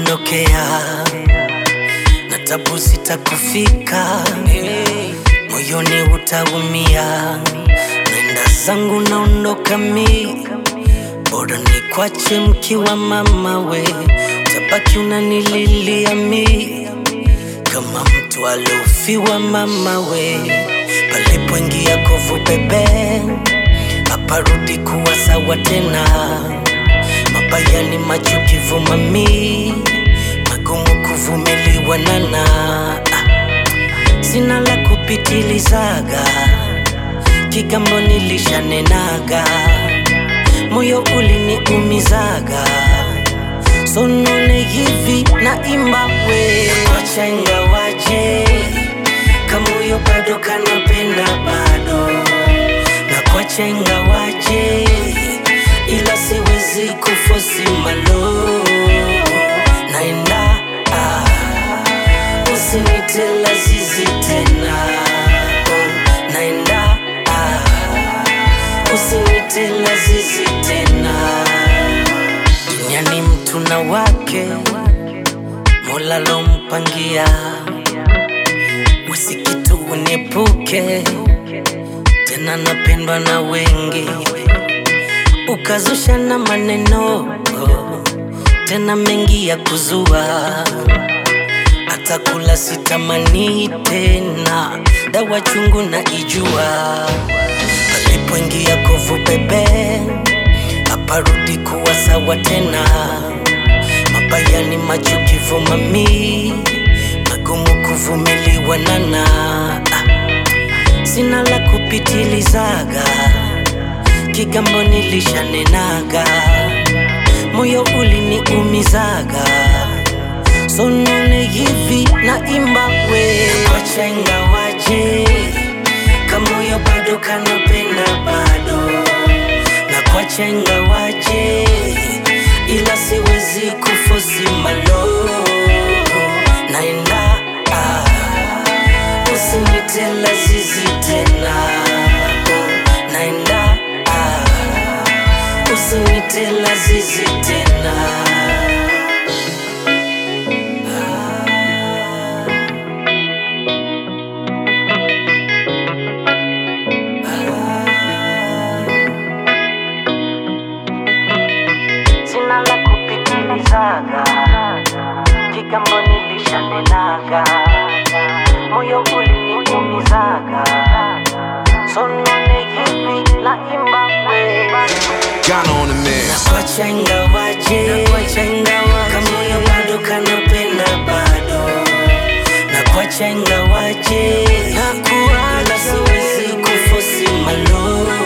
kuondokea na tabu sitakufika, moyoni utaumia. Nenda zangu naondoka mi, bora nikwache mkiwa mama we, utabaki unanililia mi kama mtu aliofiwa mama we, palipoingia kovu bebe, aparudi kuwa sawa tena. Mabaya ni machukivu mami, magumu kuvumiliwa nana. Ah, Sina la kupitilizaga, kigambo nilishanenaga, moyo uliniumizaga sonone hivi na imba we kwacha ingawaje kamoyo bado kanapenda bado na kwacha ingawaje ila siwezi kufosi malo naenda ah, usinite lazizi tena oh, naenda ah, usinite lazizi tena duniani mtu na wake mola lompangia wesikitu uniepuke tena napendwa na wengi ukazusha na maneno tena mengi ya kuzua hata kula sitamani tena dawa chungu na ijua palipoingia kovu bebe aparudi kuwa sawa tena. Mabaya ni machukivu mami, magumu kuvumiliwa nana. Ah, Sina la kupitilizaga, kigambo nilishanenaga, moyo uliniumizaga, sonone hivi na imba we kwacha ingawaje, kamoyo bado kanapenda bado na kwacha ingawaje, ila siwezi kufosi malo naenda ah, usinite lazizi tena naenda ah, usinite lazizi tena sina la kupitilizaga, kigambo nilishanenaga, moyo uliniumizaga, sonone hivi na imba we Ghana on the mix. kwacha ingawaje, kamoyo bado kanapenda bado na kwacha ingawaje, ila siwezi kufosi malo